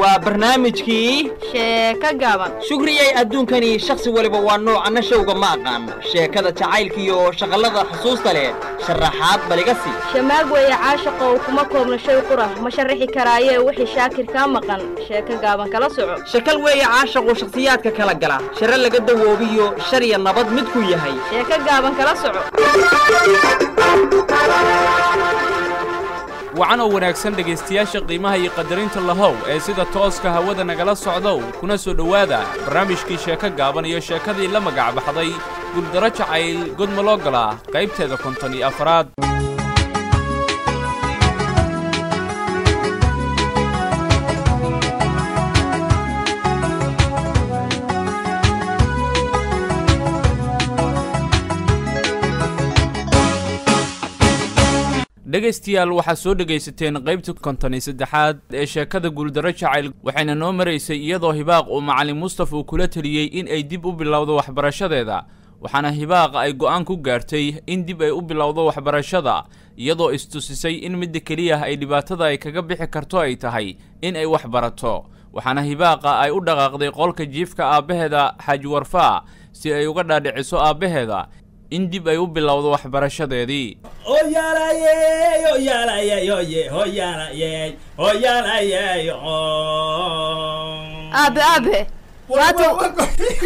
waa barnaamijkii sheeko gaaban shugriyay adduunkani shakhsi waliba waa nooc anna showga ma aqaan sheekada jacaylkiiyo shaqallada xusuusta leh sharaxaad baliga sii shamaag weeye caashaqow kuma koobna shay qura ma sharaxi karaaye wixii shaakir kaa maqan sheeko gaaban kala soco shakal weeye caashaqu shakhsiyaadka kala gala share laga dawoobiyo shar iyo nabad midkuu yahay sheeko gaaban kala soco wacan oo wanaagsan dhegaystayaasha qiimaha iyo qadarinta lahow ee sida tooska hawada nagala socdow kuna soo dhowaada barnaamijkii sheeko gaaban iyo sheekadii la magac baxday guuldaro jacayl godmaloogola qaybteeda konton iyo afaraad dhegaystayaal waxaad soo dhegaysateen qaybta konton iyo saddexaad ee sheekada guuldaro jacayl waxayna noo maraysay iyadoo hibaaq uu macallin mustaf uu kula teliyey in ay dib u bilowdo waxbarashadeeda waxaana hibaaq ay go'aan ku gaartay in dib ay u bilowdo waxbarashada iyadoo istusisay in midda keliya ay dhibaatada ay kaga bixi karto ay tahay in ay wax barato waxaana hibaaqa ay u dhaqaaqday qolka jiifka aabbaheeda xaaji warfaa si ay uga dhaadhiciso aabbaheeda in dib ay u bilowdo waxbarashadeedii aabe aabe maanta aabe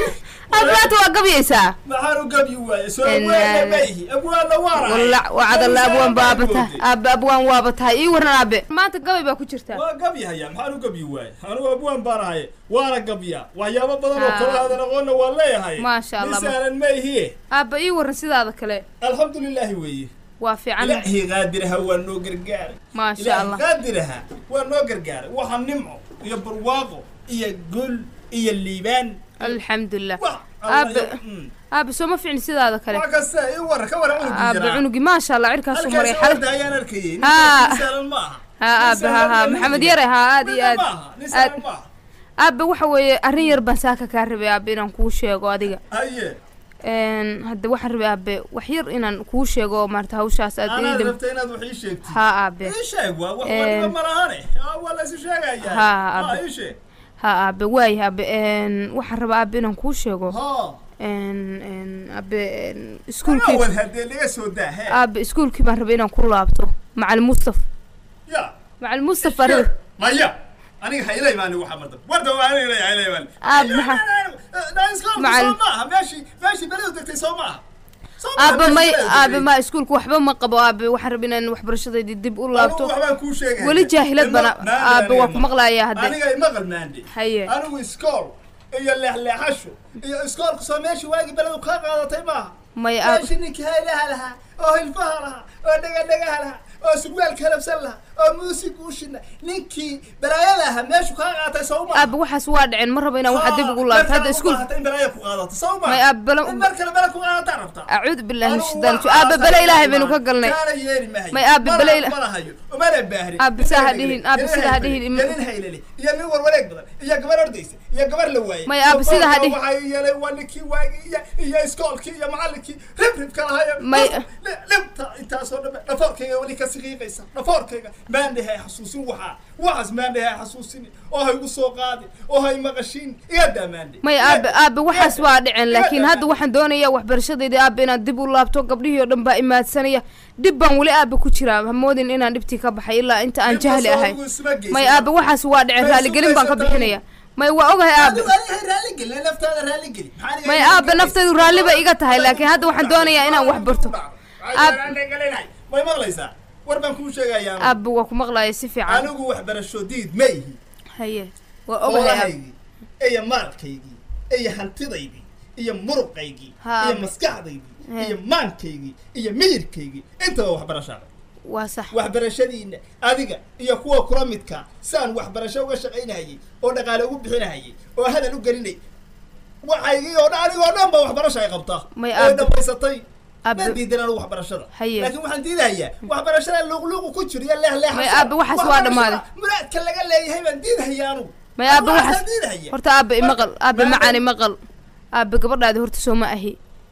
maanta waa gabyaysaa maxaan u gabyi waaye soo abwaanna maihi abwaanna waana walla wacadalla abwaan baaba tahay aabe abwaan waaba tahay ii waran aabe maanta gabay baa ku jirta waa gabyahaya maxaan u gabyi waaye anugu abwaan baan ahay waana gabya waxyaabo badan oo kala aadan aqoonna waan leeyahay Maasha Allah. misaalan maihi aabe ii waran sidaada kale alxamdulilaahi weeye waa fiican ilaahi qaadiraha waa noo gargaaray Maasha ilaahi Allah. qaadiraha waa noo gargaaray waxa nimco iyo barwaaqo iyo gul iyo liibaan alxamdulilah wax aabe Allah- mm. aabe soo ma fiicni sidaada kale wax kasta ii warra ka warran cunugii aabe jiraa cunugi maasha allah cirkaasuu maray halkaas xal orda ayaan arkayay Haa. nin saalan ma aha haa aabe haa haa maxamed yare haa aad iyo aad nin aad saalan ma aha aabe waxa weeye arrin yar baan saaka kaa rabay aabe inaan kuu sheego adiga haye Een, hadda waxaan rabay aabe wax yar inaan kuu sheego oo maarata hawshaas aad anaad iidam rabta inaad wax ii sheegtid haa aabe ii sheeg waa wax Een. waliba ma lahane Aa, waa la isu sheegayaa Haa, Haa, abe. ii sheeg haa aabe waay aabe een, waxaan rabaa aabe inaan kuu sheego haa een, een, aabe een, Anaa iskuulkii wad hadee laga soo daa he aabe iskuulkii baan rabay inaan ku laabto macalin mustaf ya macalin mustaf baan rabay maya aniga hayla imaani waxa mardan warda waa aniga hayla imaani Aab, maxaa- macalin Macalin- soo maaha meeshii meeshii beridu degtay soo maaha Soo maaha aabe meeshii may beridu aabe degtay. ma iskuulka waxba ma qabo aabe waxaan rabay inaan waxbarashadaydii dib u laabto Anigu waxbaan kuu sheegaya. weli jaahilad bana Ima- maande aabe waa aniga ku ma- maqlayaa hadde aniga imaqal maande Haye. anigu iskool iyo leexleexasho iyo iskoolka soo meeshii waagii beledu kaa qaadatay maaha may aabe meeshii ninkii haylaha lahaa oo hilfaha lahaa oo dhegadhegaha lahaa oo surwaal kalabsan lahaa oo muusig ushina ninkii balaayada ahaa meeshu kaa qaatay soo maaha aabe waxaas waa dhaceen ma rabo inaan waxa dib ugu laabto hadda iskuul in balaaya ku qaadato soo maaha May aab bala- in mar kale bala ku qaadataa rabtaa acuudu billahi min Anigu shaitaan waa- aabe bale ilaahay baynu ka galnay kaana yeeri mahayo. May aabe Mana- bale ila- mana hayo mana baahrin Aabe saa ha dhihin, aabe sida ha dhihin, im- iyo nin haylali iyo nin warwareeg badan iyo gabar ordaysa iyo gabar la waayey May aabe sida ha dhihin. waxaa yeelay waa ninkii waagi iyo iyo iskoolkii iyo macallinkii rib ribka lahayo May- libta intaasoo dhan dhafoorkayga weli ka siqiiqaysa dhafoorkayga maandhahay xasuusin waxaa waxaas maandhahay xasuusin oo hay igu soo qaadi oo hay maqashiin iga daa maandhe may aabe aabe waxaas waa dhaceen laakiin hadda waxaan doonayaa waxbarashadayda aabe inaan dib u laabto gabdhihii oo dhan baa imaadsanaya dhib baan weli aabe ku jiraa hamoodin inaan dhibtii ka baxay ilaa inta aan jahli ahay may aabe waxaas waa dhaceen raaligelin baan ka bixinaya may waa ogahay aabe raaligeli naftaada raaligeli may aabe naftaydu raalli bay iga tahay laakiin hadda waxaan doonayaa inaan wax barto Aab- may maqlaysaa war baan kuu sheegayaa aabe waa ku maqlaya si fiican anigu waxbarasho diid ma ihi haye waa ogahay aabe xoolahaygii iyo maalkaygii iyo hantidaydii iyo muruqaygii Ha. iyo maskaxdaydii He. iyo maankaygii iyo miyirkaygii intaba waxbarashaa waa sax waxbarashadiina adiga iyo kuwa kula midka saan waxbarasho uga shaqaynahayay oo dhaqaale ugu bixinahayay oo hadal u gelinay waxaygii oo dhan anigoo dhan ba waxbarasha ay qabtaa May oo aab- dhammaysatay aab- ma diidan anigu waxbarashada Haye. laakiin waxaan diidahayaa waxbarashada luuqluuqu ku jiro iyo leexleexasho May aab- waxaas waa dhammaaday. muraadka laga leeyahay baan diidahaya anugu may aabe Waxaasaan waxaas diidahaya horta aabe imaqal aabe Maadaama- macaan imaqal aabe gabadhaadi horta soo ma ahi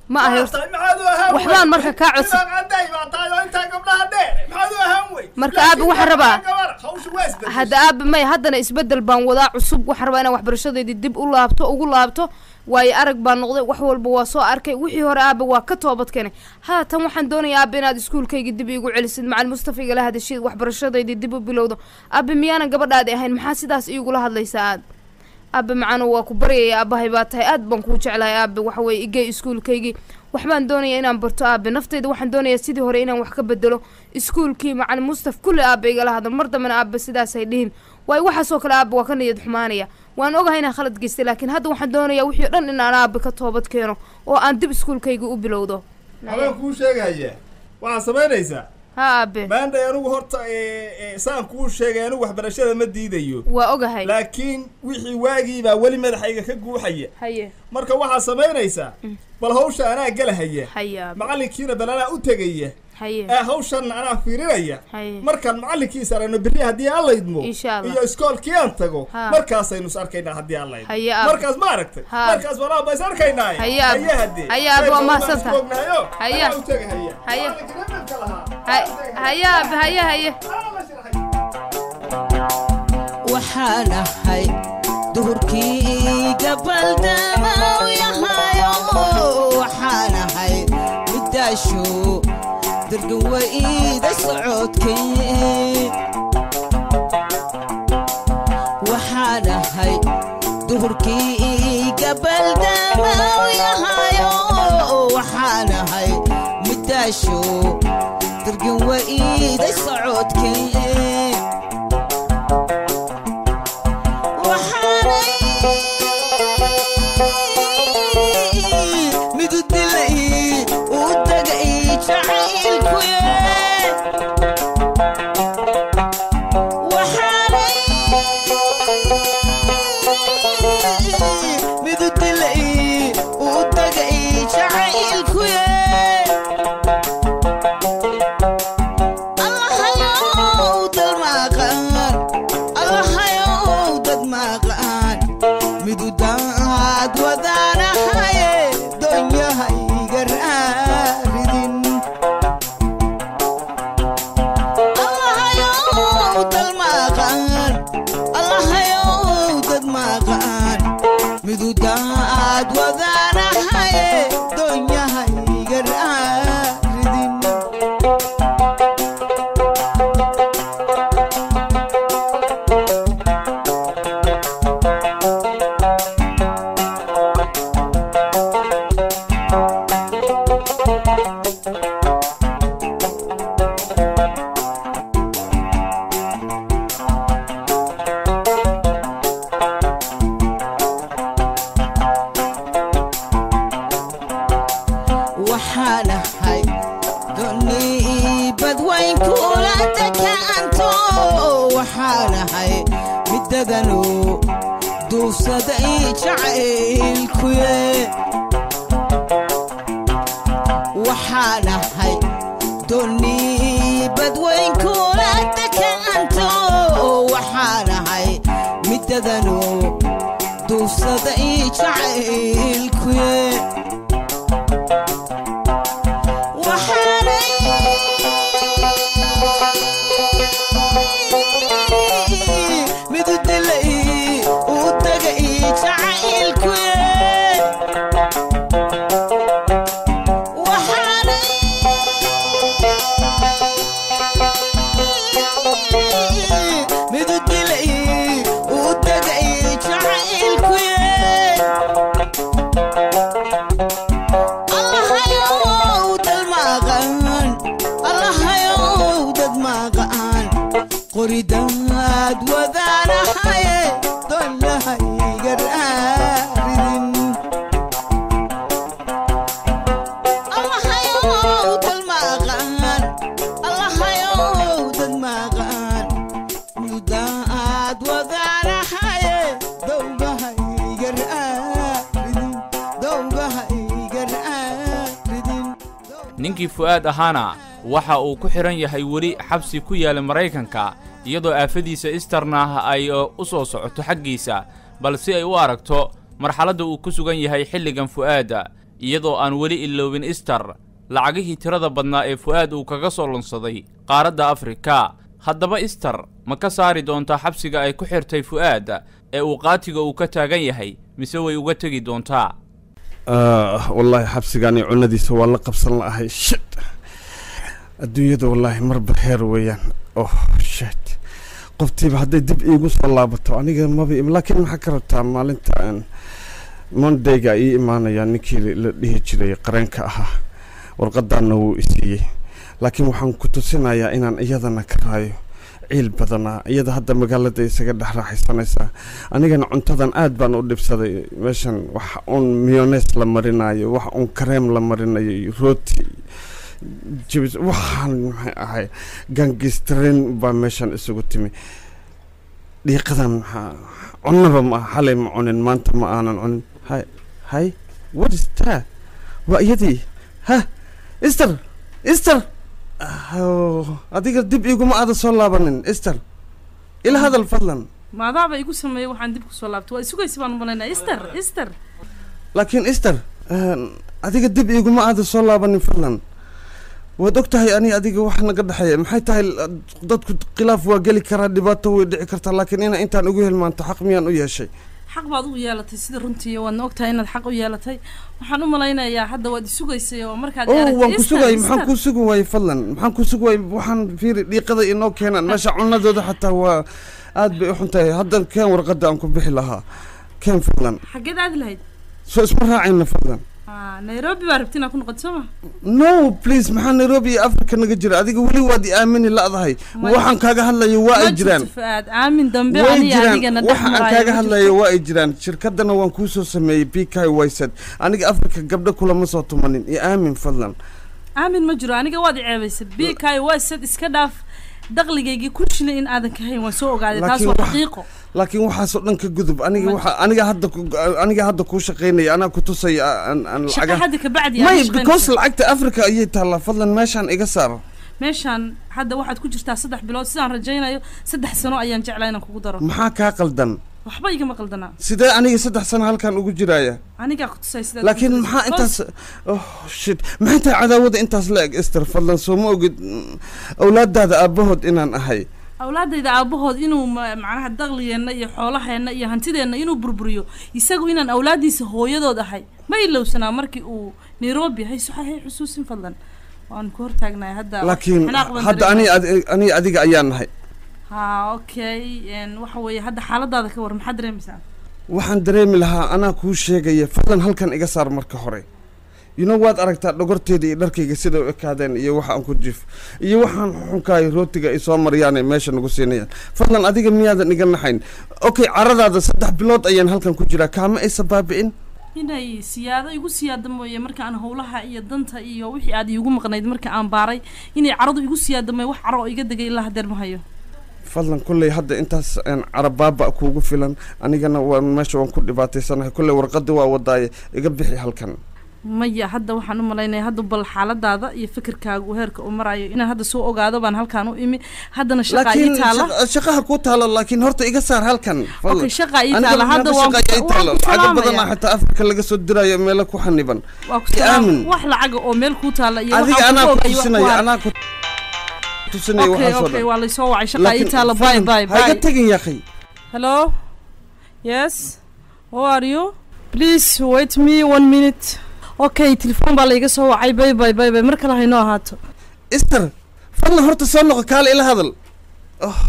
ma ahay Waa tahay, maxaad u ahaan waxbaan wey? marka kaa codsan- Dibaaq cadday baa tahay oo intaa gabdhaha dheer maxaad u ahaan wey Marka Laakiin aabe waxaan gabdhaha rabaa- gabar, hawshu waa isbedeshay. hadda aabe may haddana isbedel baan wadaa cusub waxaan rabaa inaan waxbarashadeydii dib u laabto ugu laabto waayo arag baan noqday wax walba waa soo arkay wixii hore aabe waa ka toobad keenay haatan waxaan doonayaa aabe inaad iskuulkayga dib iigu celisid macalin mustafa igala hadashid waxbarashadeydii dib u bilowdo aabe miyaanan gabadhaadi ahayn maxaa sidaas iigula hadlaysaa aad aabe macano waa ku baryaya aabahay baa tahay aad baan kuu jeclahay aabe waxa weye igey iskuulkaygii waxbaan doonaya inaan barto aabe nafteyda waxaan doonayaa sidii hore inaan wax ka bedelo iskuulkii macalin mustaf kulli aabe igala hadal mar dambena aabe sidaasay dhihin waayo waxaasoo kale aabe waa ka niyad xumaanaya waan ogahay inaan khalad geystay laakiin hadda waxaan doonayaa wixii o dhan in aan aabe ka toobad keeno oo aan dib iskuulkayga u bilowdo habeen kuu sheegaya waxaad samaynaysaa ha aabe maanday anigu horta ee, ee, saan kuu sheegay anigu waxbarashada ma diidayo waa ogahay laakiin wixii waagiibaa weli madaxayga ka guuxaya haye marka waxaad samaynaysaa bal hawsha anaa gelahaya haye aabe macallinkiina bal anaa u tegaya haye ee hawshanna anaa fiirinaya haye markaan macallinkiisa aragno berri haddii aan laydmo Insha Allah. iyo iskoolkii aan tago Ha. markaasaynu is arkaynaa haddii aan laydmo Haye aabe. markaas ma aragtay Ha. markaas walaaba is arkaynaa Haye aabe. haddee Haye aabe, waa Sayid mahadsan Abubakar tahay. isboognahayo, Haye. anaa u tegahaya. Haye. Macallinkii dhaqanka lahaa. Hay- Anaa u tegahaya. haye aabe haye haye Anaa la shirxay. waxaan ahay duhurkii gabaldama u yahayo waxaan ahay midaasho dargan wayda socodkay waxaan ahay duhurkii gabaldama u yahayo waxaan ahay midaasho dargan wayda socodkay waxaanay midu dilay u tagay jacaylkuye waxaanay midu dilay u tagay jacaylkuye allahayow dalmaaqan allahayow dad maaqan midudaad wadaanahaye doonyahayga raaridin allahayow dalmaaqan allahayow dad maaqan midudaad wadaanahaye doonyahayga raaridin waxaan ahay doni badwayn kula dekaanto waxaan ahay midadanu duufsaday jacaylkuye waxaan ahay doni badwayn kula dekaanto waxaan ahay midadanu duufsaday jacaylkuye waxaanay midu dilay u tagay jacaylkuye waxaanay midu dilay u tagay jacaylkuye allahayow dad maqan allahayow dad maqan qoridaad wadaanahaye doonahayga raaridin allahayow dad maqan allahayow dad maqan mudaad wadaanahaye dowgahayga raaridin dowgahayga raaridin ninkii fu'aad ahaana waxa uu ku xidhan yahay weli xabsi ku yaala maraykanka iyadoo aafadiisa istarna ay uh, u soo socoto xaggiisa bal si ay u aragto marxaladda uu ku sugan yahay xilligan fu'aadda iyadoo aan weli iloobin ister lacagihii tirada badnaa ee fu'aad uu kaga soo lunsaday qaaradda afrika haddaba ister ma ka saari doontaa xabsiga ay ku xirtay fu'aad ee uu qaatiga uu ka taagan yahay mise way uga tegi doontaa wallaahi xabsigaani cunadiisa waa la qabsan la'ahay shit adduunyada wallaahi marba heer weeyaan oh shit qoftiiba hadday dib iigu soo laabato aniga maba laakiin maxaa ka rabtaa maalinta aan mondayga ii imaanaya ninkii la dhihi jiray qareenka ahaa warqadaanna wuu isiiyey laakiin waxaan ku tusinayaa inaan iyadana ka raayo ciil badanaa iyada hadda magaalada isaga dhex raaxaysanaysaa anigana cuntadan aad baan u dhibsaday meeshan wax uun miyones la marinayo wax uun kareem la marinayo iyo rooti jibis waxaan maxay ahay gangistrin baa meeshan isugu timi dhiiqadan maxaa cunaba ma aha xalay ma cunin maanta ma aanan cunin hay hay what is that waa iyadii ha ister ister adiga dib iguma aada soo laabanin ister ila hadal fadlan maadaaba igu sameeyey waxaan dib kusoo laabtay waa isugaysi baan umalaynaa ister ister laakiin ister adiga dib iguma aada soo laabanin fadlan waad og tahay ani adiga wax naga dhexeeya maxay tahay dadku khilaaf waa geli karaa dhibaato way dhici kartaa laakiin ina intaan ugu hilmaanto xaq miyaan u yeeshay xaq baad u yeelatay sida runtii waadna og tahay inaad xaq u yeelatay waxaan u malaynayaa hadda waad isugaysay oo markaad oh aragtay waan ku Easter, sugayay maxaan Easter. kuu sugi waayey fadlan maxaan kuu sugi waayey waxaan fiiri dhiiqada inoo keenaan meesha cunadooda xataa waa aad bay u xun tahay hadda keen warqadda aan ku bixi lahaa keen fadlan xaggeed aadi lahayd soo isma raacayna fadlan Ah, nairobi baa rabti inaad ku noqoto soo ma no please maxaa nairobi iyo africa naga jira adiga weli waad i aamini la'dahay Ma- waxaan kaaga hadlayo waa ay Ma jiraan jirto Fuaad aamin dambe way aniga jiraan adigana dhex waxa aan maraayo kaaga ma hadlayo jirto. waa ay jiraan shirkadana waan kuu soo sameeyey b k wysad aniga africa gabdho kulama soo tumanin iyo aamin fadlan aamin ma jiro aniga waad i ceebaysay bikayo waa sad iska dhaaf daqligaygii ku shilay in aadan ka hayn waan soo ogaaday taas Laakiin waa wax- xaqiiqo laakiin waxaasoo dhan ka gudub aniga Ma- waxa aniga hadda ku- aniga hadda kuu shaqaynaya anaa ku tusaya aan aan shaqa lacaga hadda ka bacdi may aad because shaqaynaysaa. lacagta africa ayay taallaa fadlan meeshaan iga saar meeshaan hadda waxaad ku jirtaa saddex bilood sidaan rajaynayo saddex sano ayaan jeclaa inaan kugu daro maxaa kaa qaldan waxba igama qaldanaa sidee aniga saddex sano halkan ugu jiraya anigaa ku tusay sidaad laakiin ku maxaa tusay. intaas oh shit maxay tahay cadaawada intaas la eg ester fadlan soo ma ogid mm, awlaadaada aabahood inaan ahay awlaadayda aabahood inuu ma- macnaha daqligeenna iyo xoolaheenna iyo hantideenna inuu burburiyo isagu inaan awlaadiisa hooyadood ahay ma ilowsanaa markii uu nairobi hayso hay xusuusin fadlan waan ku hortaagnahay hadda laakiin xanaaq baan hadda ani dareemaya. ani adiga ayaan nahay ha okay n waxa weeye hadda xaaladaada ka war maxaad dareemaysaa waxaan dareemi lahaa anaa kuu sheegaya fadlan halkan iga saar marka hore you know waad aragtaa dhogorteeda iyo dharkayga sida u ekaadeen iyo waxa aan ku jif iyo waxaan xunkaay rootiga ay soo maryaanay meesha nagu siinayaan fadlan adiga miyaadan iga naxayn okay caradaada saddex bilood ayaan halkan ku jiraa kaama aysa baabi'in inay siyaado igu siyaada mooye marka aan howlaha iyo danta iyo wixii aad iigu maqnayd marka aan baaray inay caradu igu siyaada mooye wax caro oo iga degay ilaa hadeer ma hayo fadlan kolley hadda intaas een, carabaaba kuugu filan anigana waan meesha waan ku dhibaataysanahay kolley warqadii waa wadaaye iga bixi halkan maya hadda waxaan u malaynaya hadda bal xaaladaada iyo fikirkaagu heerka uu marayo inaan hadda soo ogaado baan halkaan u imi haddana shaqaa ii laakiin taala shaqa- shaqaha kuu taalo laakiin horta iga saar halkan fadlan. okay shaqaa ii Aniga taala hadda meelo waan shaqa ii ku- taalo. waan ku lacago badan salaamaya xitaa afrika laga soo dirayo meelo ku xaniban waa ku i salaam aamin. wax lacaga oo meel kuu taala iyo adiga waxaan anaa ku ku ogayo wax ku tusinaya har anaa ku tusinaya okay waxaasoo okay dhan waa laysoo wacay shaqaa ii Laakiin taala bye fadlan, bye ha iga bye tegin yaqi hello yes how are you please wait me one minute okay telefoon baa laiga soo wacay bye bye bye bye mar kale haynoo ahaato ister fadlan horta soo noqo kaale ila hadal oh,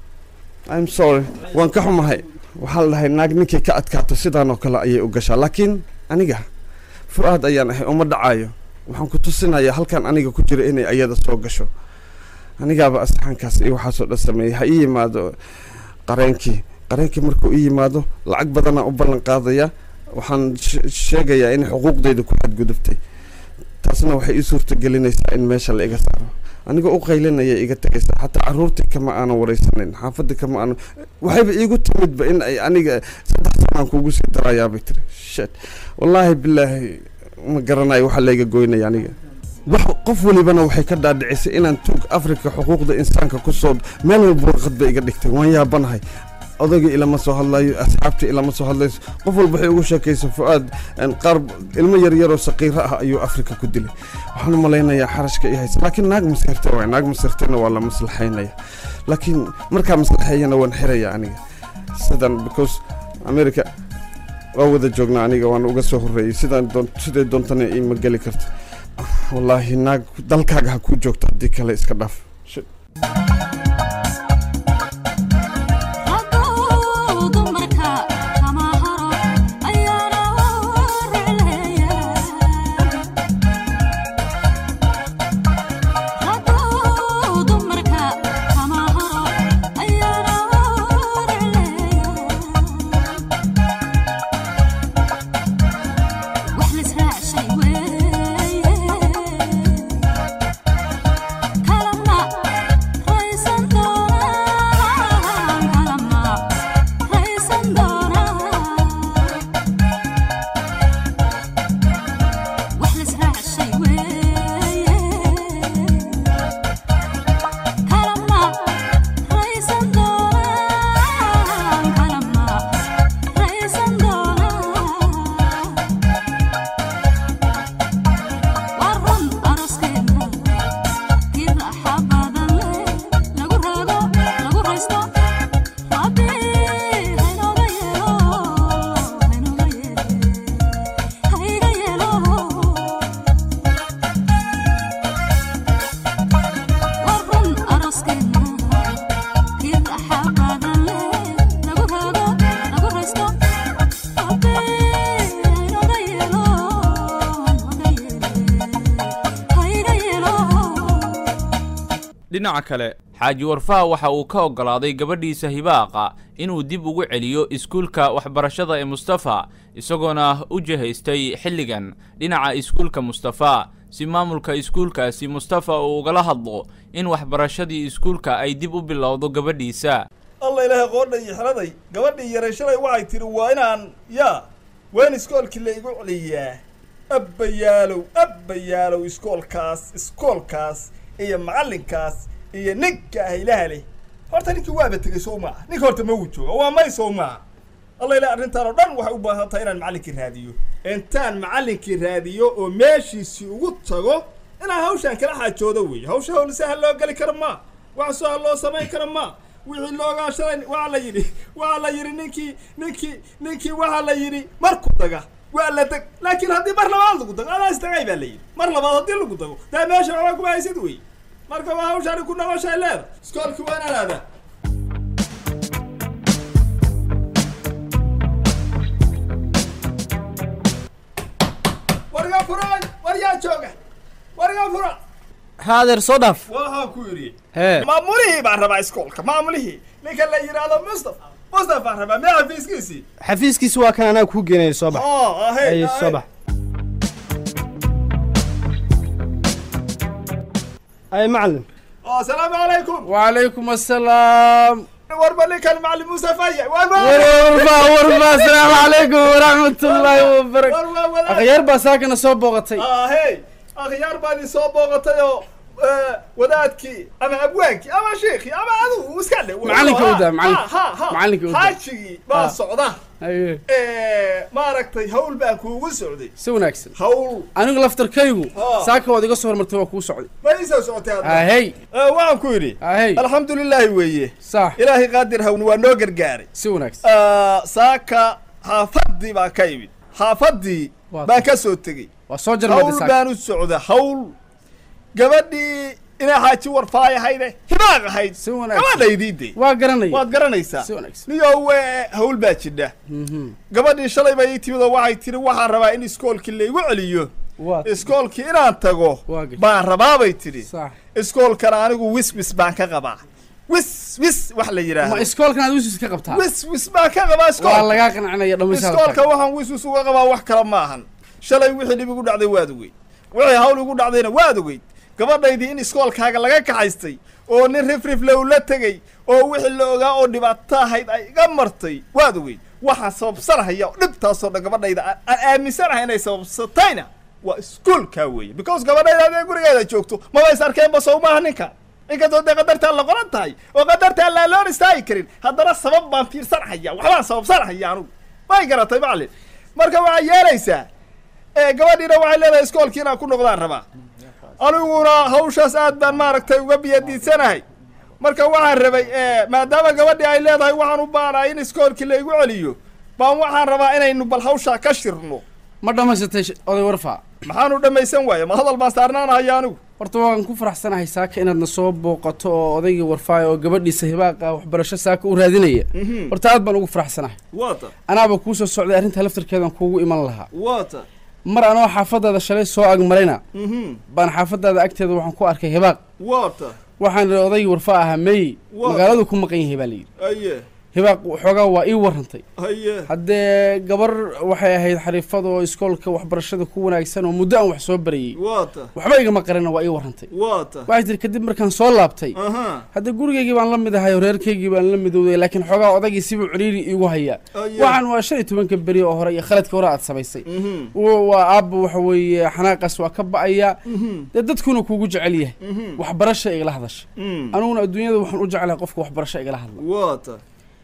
i'm sorry waan ka xumahay waxaa la dhahay naag ninkay ka adkaato sidaan oo kale ayay u gashaa laakiin aniga fu-aad ayaan ahay uma dhacayo waxaan ku tusinayaa halkan aniga ku jira inay ayada soo gasho anigaaba asaxankaas iyo waxaasoo dhan sameeyay ha ii yimaado qareenkii qareenkii markuu ii yimaado lacag badanaa u ballan qaadaya waxaan she- sheegayaa in xuquuqdayda ku xadgudubtay taasna waxay ii suurta gelinaysaa in meesha la iga saaro anigoo u qaylinaya iga tegaysaa xataa caruurtii kama aanan wareysanayn xaafadii kama aanan waxayba iigu timidba in ay aniga saddex sanaan kuugu sii darayaabay tiri shet wallaahi bilaahi ma garanayo waxaa layga goynaya aniga wax qof walibana waxay ka dhaadhicisay inaan tuug afrika xuquuqda insaanka ku soo meel walba warqad bay iga dhigtay waan yaabanahay odayga ilama soo hadlayo asxaabta ilama soo hadlayso qof walba waxay ugu sheekaysa fu'aad een, qaar ilmo yaryaroo saqiiro ah ayuu afrika ku dilay waxaan u malaynayaa xarashka iyo haysa laakiin naag masirta waay naag masirtana waa la maslaxaynaya laakiin markaa maslaxeeyana waan xiraya aniga sidan because america waa wada joognaa aniga waan uga soo horreeyey sidaan doon siday doontana ima geli karto wallaahi naag dalkaaga ha kuu joogto haddii kale iska dhaaf Shit. hadduu dumarka kama haro ayaana ricleeya hadduu dumarka kama haro ayaana ricleeya wax lisraacshay weeye kalama raysan doonaan kalama raysan doonaan wax lisraacshay weeye kalama raysan doonaan kalama raysan doonaan waa run aroskeena kii raaxa badan leh lagu raago lagu raysto rabbi haynooga yeelo haynooga yeele hayga yeelo waa run aroskeena kii raaxa badan leh lagu raago lagu raysto rabbi haynooga yeelo haynooga yeele hayga yeelo dhinaca kale xaaji warfaha waxa uu ka oggolaaday gabadhiisa hibaaqa inuu dib ugu celiyo iskuulka waxbarashada ee mustafa isagoona u jihaystay xilligan dhinaca iskuulka mustafa si maamulka iskuulkaasi mustafa uu ugala hadlo in waxbarashadii iskuulka ay dib u bilowdo gabadhiisa alla ilaahay qoodha iyo xeladay gabadhii yaray shalay waxay tidhi waa inaan yaa waa in iskoolkii la igu celiyaa abbayaalow abbayaalow iskoolkaas iskoolkaas iyo macallinkaas iyo ninka ah ilaha leh horta ninkii waaba tegey sow maaha ninka horta ma uu jooga waa may sow maaha alla ilahay arrintaan oo dhan waxay u baahan tahay inaan macallinkii raadiyo intaan macallinkii raadiyo oo meeshiisii ugu tago inaan hawshaan kala xaajoodo weeye hawsha hawl sahal loo geli karo ma wax sahal loo samayn karo ma wixii loogaa shalay waxaa la yidhi waxaa la yidhi ninkii ninkii ninkii waxaa la yidhi marku daga waa la deg laakiin haddii mar labaad lagu dago adaa isdagay baa la yidhi mar labaad haddii lagu dago daa meesha waxbaa kuma haysid wey marka waa hawshaani ku noqoshay leeda iskoolkii waa inaan aadaa warga furay war yaa jooga warga fura haadeer soo dhaaf waxaan ku yidhi hee maamulihii baan rabaa iskoolka maamulihii ninka la yidhaahdo mustafa mustafa baan rabaa mee xafiiskiisii xafiiskiisa waa kan anaa kuu geenaya soo bax oo ahey ay soo bax ay macalin asalaamu calaykum وعليكم السلام warba ninkan macalin mustafa ya warba ورفا ورفا السلام عليكم ورحمة الله وبركاته war waa wadaad أخيار باساكنا soo booqatay ahey akhyaar baan i soo booqatay oo eh, wadaadkii ama abwaankii ama sheekii ama adigu iska dhe Macallinka u daa, macallinka. Ha, ha, ha. Macallinka u daa. xaajigii baa Ha. socda أيه Eh, maaragtay hawl baan kuugu socday si wanaagsan hawl anigu laftarkaygu Ha. saaka waad iga soo hormartay waa kuu socday ma ii soo socotay hadda ahey Eh, waxaan ku yidhi ahey alxamdu lilaahi weeye sax ilaahay qaadir hawni waa noo gargaaray si wanaagsan Ah, saaka xaafaddii baan ka imid xaafaddii Waa- baan ka soo tegey waa soo jarmaday hawl saaka baan u socda hawl gabadhii inaa xaaji warfaay ahayde hibaaq ahayd si wanaagsan gabadhaydii de waa garanaya waad garanaysaa si wanaagsan niyow eh, hawl baa jidha Mhm. gabadhii shalay bay ii timid oo waxay tidhi waxaan rabaa in iskoolkii laygu celiyo waa iskoolkii inaan tago waa gashay baan rabaa bay tidhi sax iskoolkana anigu wis wis baan ka qabaa wis wis wax la ma yidhaahdo iskoolkan aad wisis ka qabtaa wis wis baan ka qabaa waa iskoolka lagaa qancinaya dhammaysa iskoolka waxaan wis wis uga qabaa wax kale ma ahan shalay wixii dhib igu dhacday waad ogeyd wixii hawl igu dhacdayna waad ogeyd gabadhaydii in iskoolkaaga laga kaxaystay oo nin rifrif low la tegey oo wixii la ogaa oo dhibaato ahayd ay iga martay waad ogeyd waxaan sababsanahaya oo dhibtaasoo dhan gabadhayda aan aan aaminsanahay inay sababsatayna waa iskoolkaa weeye because gabadhayda adee gurigeeda joogto maba is arkeenba sow maaha ninka inkastoo dee qadartaa la qoran tahay oo qadartaa laa loon istaagi karin haddana sabab baan fiirsanhaya waxbaan sababsanhaya anugu may garatay macalin marka waxaa yeelaysaa ee gabadhiina waxay leedahay iskoolkii inaan ku noqdaan rabaa aniguna hawshaas aad baan maaragtay uga biyadiidsanahay marka waxaan rabay maadaama gabadhii ay leedahay waxaan u baanahay in iskoolkii la igu celiyo baan waxaan rabaa inaynu bal hawshaa ka shirno ma dhammaysatay sh- oday warfaa maxaanu dhammaysan waaya ma hadal baan saarnaanahaya anigu horta waan ku faraxsanahay saaka inaadna soo booqato oo odaygii warfaayo oo gabadhiisa hibaaqa waxbarasho saaka u raadinaya horta aad baan ugu faraxsanahay wata anaaba kuu soo socday arrinta laftarkeedan kuugu iman lahaa wata mar anoo xaafadaada shalay soo agmarayna mhm baan xaafadaada agteeda waxaan ku arkay hibaaq wata waxaan idhi odaygii warfaa ahaa meey Waa. magaaladu ku maqan yahay baa layidhi aye hibaaq xoogaa waa ii warrantay aye haddee gabar waxay ahayd xariifad oo iskoolka waxbarashada ku wanaagsan oo muddo aan wax soo barayey wata waxba igama qarina waa ii warrantay wata waxay tiri kadib markaan soo laabtay aha hadda gurigaygii baan la mid ahay oo reerkaygii baan la midowday laakiin xoogaa odaygii sibuu ciriiri iigu hayaa aye waxaan waa shan iyo tobanka beri oo hore iyo khaladka hore aad samaysay mhm Wa- waa aabba waxa weeye xanaaqaas waa ka ba'aya mhm dee dadkuna kuugu jecel yahay mhm waxbarasha igala hadasha mhm aniguna adduunyada waxaan u jeclahay qofka waxbarasho igala hadla wata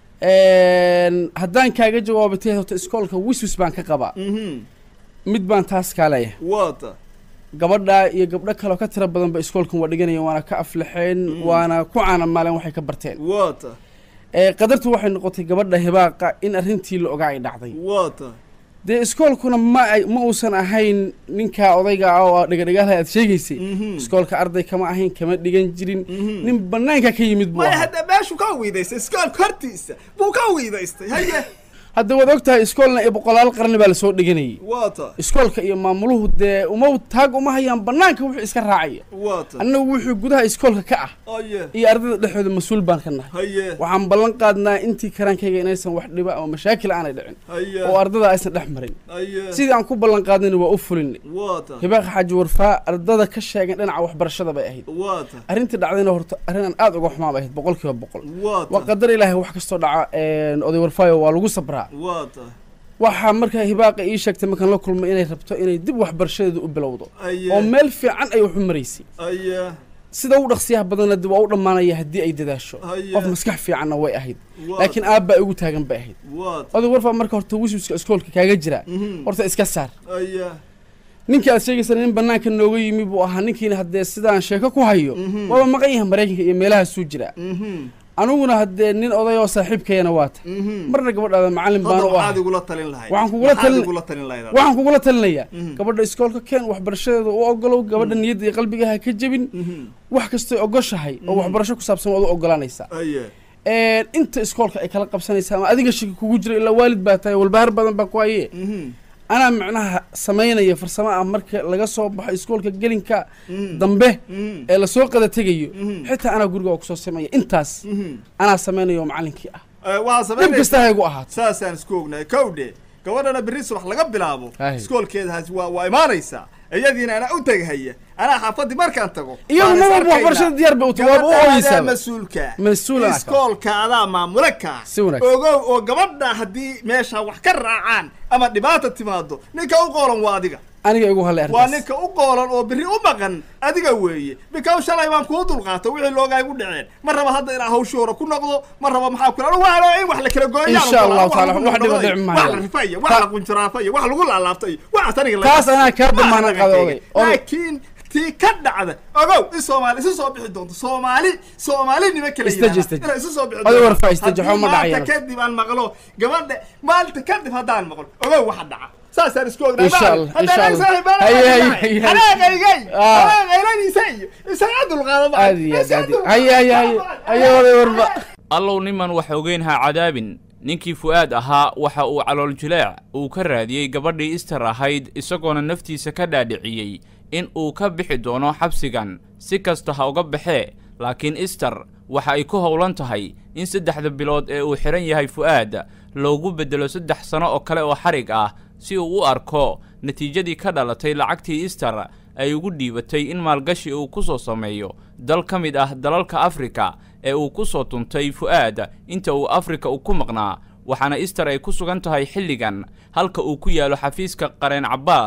Een, haddaan kaaga jawaabatay horta iskoolka wiswis baan ka qabaa mhm mid baan taas kaa leeyahay wata gabadha iyo gabdho kaleo ka tira badan ba iskoolkan waa dhiganaya waana ka aflaxeen waana ku caanamaaleen waxay ka barteen wata ee qadartu waxay noqotay gabadha hibaaqa in arrintii la ogaa ay dhacday wata dee iskoolkuna ma ay ma uusan ahayn ninkaa odayga ah oo dhigadhigaalaha aad sheegaysay mhm iskoolka arday kama ahayn kama dhigan jirin mhm nin banaanka ka yimid buu maya ahaa hadda meeshu ka wiidaystay iskoolka hortiisa buu ka wiidaystay haye hadda waad og tahay iskoolna iyo boqolaal qarni baa lasoo dhiganayay wata iskoolka iyo maamuluhu dee uma taag uma hayaan banaanka wuxuu iska raacaya wata annagu wuxuu gudaha iskoolka ka ah aye iyo ardayda dhexdooda mas-uul baan ka nahay haye waxaan ballan qaadnaa intii karaankayga inaysan wax dhiba ama mashaakil aanay dhicin haye oo ardada aysan dhex marin haye sidii aan ku ballan qaadnayna waa u fulinay wata hibaaqa xaaji warfaa ardada ka sheegan dhinaca waxbarashada bay ahayd wata arrintii dhacdayna horta arrin aan aad uga xumaa bay ahayd boqol kiiba boqol waa wata qadar ilaahay wax kastoo dhaca een, oday warfaayo waa lagu sabraa wata waxaa markaa hibaaqa ii sheegtay markaan la kulmay inay rabto inay dib waxbarashadeeda u bilowdo aye oo meel fiican ay wax u maraysay aye sida u dhaqsiyaha badanna dib waa u dhammaanaya haddii ay dadaasho Haye. qof maskax fiicanna way ahayd wata laakiin aabbaa igu taagan bay ahayd wata oday warfaa marka horta wiswiska iskoolka kaaga jira mhm horta iska saar aye ninkii aad sheegaysa nin banaanka nooga yimi buu ahaa ninkiina haddee sidaan sheeko ku hayo Mhm. waaba maqan yahay maraykanka iyo meelahaasuu jira mhm aniguna haddee nin oday oo saaxiibkayana waata mhm marna gabadhaada macallin baan hadda u waxaad ahay igula talin lahayd Waxaan kugula Maxaad talin- igula talin lahayd waxaan kugula talinayaa Mhm. gabadha iskoolka keen waxbarashadeeda u ogolow gabadha niyadda iyo qalbigaha ka jebin mhm wax kastay ogoshahay oo Mhm. waxbarasho ku saabsan waad u ogolaanaysaa aye Een, inta iskoolka ay kala qabsanaysaa ama adiga shaki kugu jira ilaa waalid baa tahay walbahaar badan baa ku haye mhm anaa macnaha samaynaya farsamo ah marka laga soo baxo iskoolka gelinka mhm dambe mhm ee lasoo qada tegayo Mhm. xitaa anaa guriga oo kusoo sameeya intaas mhm anaa samaynayo oo macallinkii ah Eh, waxaa dhib kasta samaynaysa ha igu ahaato saasaan isku ognahay kowdhe gabadhana berri subax laga bilaabo Aye. iskoolkeedaas waa waa imaanaysaa iyadiina anaa u tegahaya anaa xaafadii markaan tago iyagu baan is ma walba arkaynaa. waxbarashada diyaar bay u tahay waaba u gabadha adaa ooyeysaaba mas-uulka mas-uul anaa ka iskoolka adaa maamule ka Si wanaagsan. ogow oo gabadha haddii meesha wax ka raacaan ama dhibaata timaado ninka u qoolan waa adiga aniga igu hadlay waa arrintaas ninka u qoolan oo berri u maqan adiga weeye bikaw shalay baan kuu dulqaato wixii loogaa igu dhaceen ma raba hadda inaa hawshii hore ku noqdo ma raba maxaa kula waa in wax la kala gooyaan Insha Allahu taala, wax dhiba dhici maayo. wax la rifaya wax Ta- la qunjaraafaya wax lagu laalaabtay waxaas aniga la- Taas anaa kaa wax damaana laga qado tegay. oday. Oday. laakiin tii ka dhacda ogow in soomaali isu soo bixi doonto soomaali soomaali nima kala Istaji, yidhahda istaji. inay isu soo bixi Oday doonto. warfaa istaji, Haddii waxba ma dhacayaan. maanta kadib aan maqlo gabadha maalinta kadib haddaan maqlo ogow waxa dhaca saasaan isku ognaa Insha Allah, insha Allah. Haye, haye, haye, haye. hanaaqaygay Ah. hanaaqayladiisa iyo isaga dulqaada aad iyo aad aad iyo- haye haye haye haye oday warba allow niman wax ogeyn ha cadaabin ninkii fu'aad ahaa waxa uu calool jileec uu ka raadiyey gabadhii ister ahayd isagoona naftiisa ka dhaadhiciyey in uu ka bixi doono xabsigan si kasta ha uga baxee laakiin ister waxa ay ku howlan tahay in saddexda bilood ee uu xidhan yahay fu'aad loogu beddelo saddex sano oo kale oo xarig ah si uu u arko natiijadii ka dhalatay lacagtii ister ay ugu dhiibatay in maalgashi uu ku soo sameeyo dal ka mid ah dalalka afrika ee uu ku soo tuntay fu'aad inta uu afrika uu ku maqnaa waxaana ister ay ku sugan tahay xilligan halka uu ku yaalo xafiiska qareen cabbaas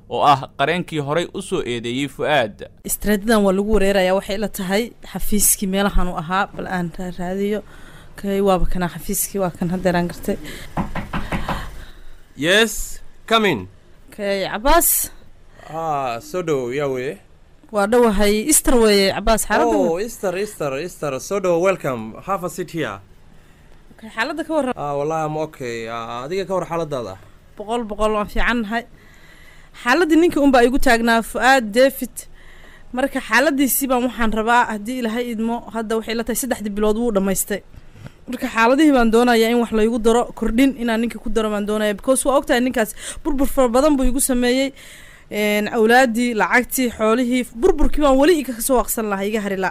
oo ah qareenkii horay u soo eedeeyey fu'aad istraatidan waa lagu wareerayaa waxay la tahay xafiiskii meelahan u ahaa bal aan raaraadiyo kay waaba kanaa xafiiskii waa kan haddeeraan gartay yes come in kay cabaas ah soo dhow yaa weye waa dhowahay easter weeye cabaas xaaladda oh easter easter easter soo dhow welcome have a seat here kay xaaladda ka warram ah wallahi am okay Ah, adiga ka war xaaladaada boqol boqol waan fiican nahay xaaladdii ninkii unbaa igu taagnaa fu-aad david marka xaaladiisii baan waxaan rabaa haddii ilaahay idmo hadda waxay la tahay saddexdii bilood wuu dhammaystay marka xaaladihii baan doonayaa in wax laygu daro kordhin inaan ninkii ku daro baan doonaya because waa ogtahay ninkaas burbur fara badan buu igu sameeyey een, awlaadii lacagtii xoolihii burburkii baan weli iga kasoo waqsan lahaa iga hari la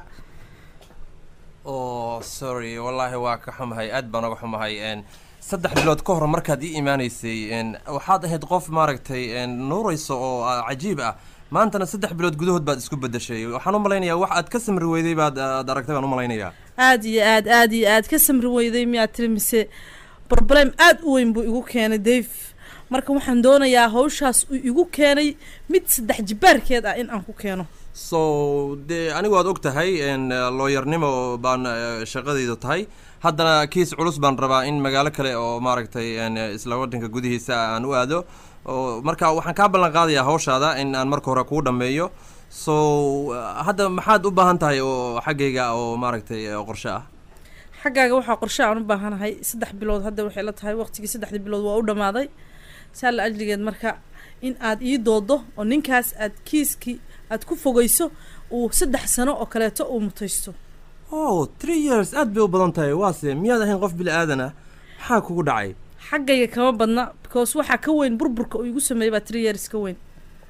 oh sorry wallaahi waa ka xumahay aad baan uga xumahay n saddex bilood ka hor markaad ii imaanaysay n waxaad ahayd qof maaragtay n nuuraysa oo ah, cajiib ah maantana saddex bilood gudahood baad isku bedeshay waxaan u malaynayaa wax aad ka samri weyday baad aad aragtay baan u malaynayaa aad iyo aad aad iyo aad ka samri weyday miyaad tiri mise problem aad u weyn buu igu keenay dave marka waxaan doonayaa hawshaas uu igu keenay mid saddex jibaarkeed ah in aan ku keeno so dee anigu waad og tahay n looyarnimo baan eh, shaqadaydu tahay haddana kiis culus baan rabaa in magaalo kale oo maaragtay n isla waddanka gudihiisa aan u aado oo marka waxaan kaa ballan qaadayaa hawshaada in aan marka hore kuu dhammeeyo so uh, hadda maxaad u baahan tahay oo xaggayga oo maaragtay eh, qorshe ah xaggaaga waxaa qorshe aan u baahanahay saddex bilood hadda waxay la tahay waqtigii saddexdii bilood waa u dhammaaday saa la ajligeed marka in aad ii doodo oo ninkaas aad kiiskii aad ku fogeyso uu saddex sano oo kaleeto uu mutaysto oh three years aad bay u badan tahay waase miyaad ahayn qof bili aadan ah maxaa kugu dhacay xaggayga kama badna because waxaa ka weyn burburka uu igu sameeyey baa three years ka weyn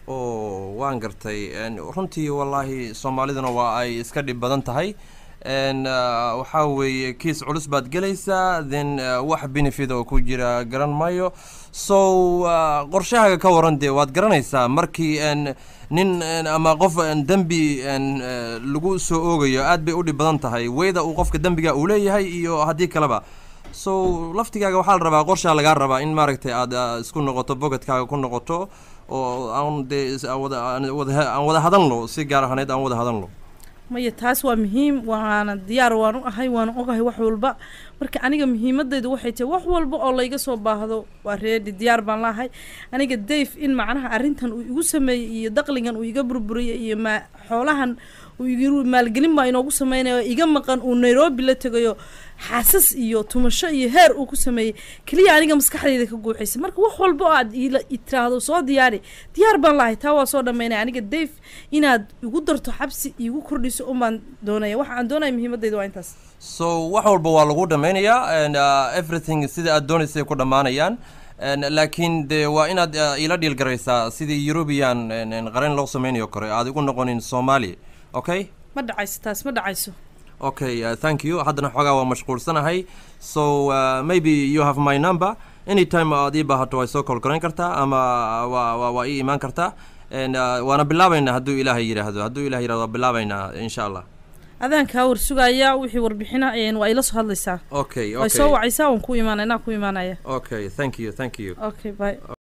oo waan gartay n runtii wallaahi soomaaliduna waa ay iska dhib badan tahay n uh, waxaa weeye kiis culus baad gelaysaa then uh, wax benefit oo ku jira garan maayo so uh, qorshahaaga ka waran dee waad garanaysaa markii n nin n ama qof n dembi n uh, lagu soo oogayo aad bay u dhib badan tahay weyda uu qofka dembiga uu leeyahay iyo haddii kaleba so laftigaaga waxaa la rabaa qorshaa lagaa rabaa in maaragtay aad uh, isku noqoto bocketkaaga ku noqoto oo aan dee is- aan wada aan wada aan wada hadalno si gaar ahaaneed aan wada hadalno maya taas waa muhiim waana diyaar waan u ahay waana ogahay wax walba marka aniga muhiimadaydu waxay tahay wax walba oo layga soo baahdo waa reedi diyaar baan lahay aniga dave in macnaha arrintan uu igu sameeyey iyo daqligan uu iga burburiyey iyo ma xoolahan uu igu maalgelin baa inoogu sameynayo iga maqan uu nairobi la tegayo xaasas iyo tumasho iyo heer uu ku sameeyey keliya aniga maskaxdayda ka guuxaysa marka wax walba oo aad iila i tiraahdo soo diyaari diyaar baan lahay taa waa soo dhammeynaya aniga dave inaad igu darto xabsi igu kordhiso un baan doonaya waxa aan doonaya muhiimadayda waa intaas so wax walba waa lagu dhammaynayaa and uh, everything sida aad doonaysay ku dhammaanayaan And laakiin de waa inaad uh, ila dhiil garaysaa sidii eurubian n- n- qaran loo sameynayo kore aad igu noqonin somali okay ma dhacayso taas ma dhacayso okay uh, thank you haddana xoogaa waa mashquulsanahay so uh, maybe you have my number anytime aad ii baahato way soo kolkorayn kartaa ama waa waa waa ii imaan kartaa and uh, waana bilaabaynaa hadduu ilaahay yidhaahdo hadduu ilahay yidhahdo waa bilaabaynaa insha allah adaan kaa war sugaya wixii warbixina een waa ila soo hadlaysaa okay way okay soo wacaysaa waan ku imaanaya inaa ku imaanaya okay thank you thank you okay bye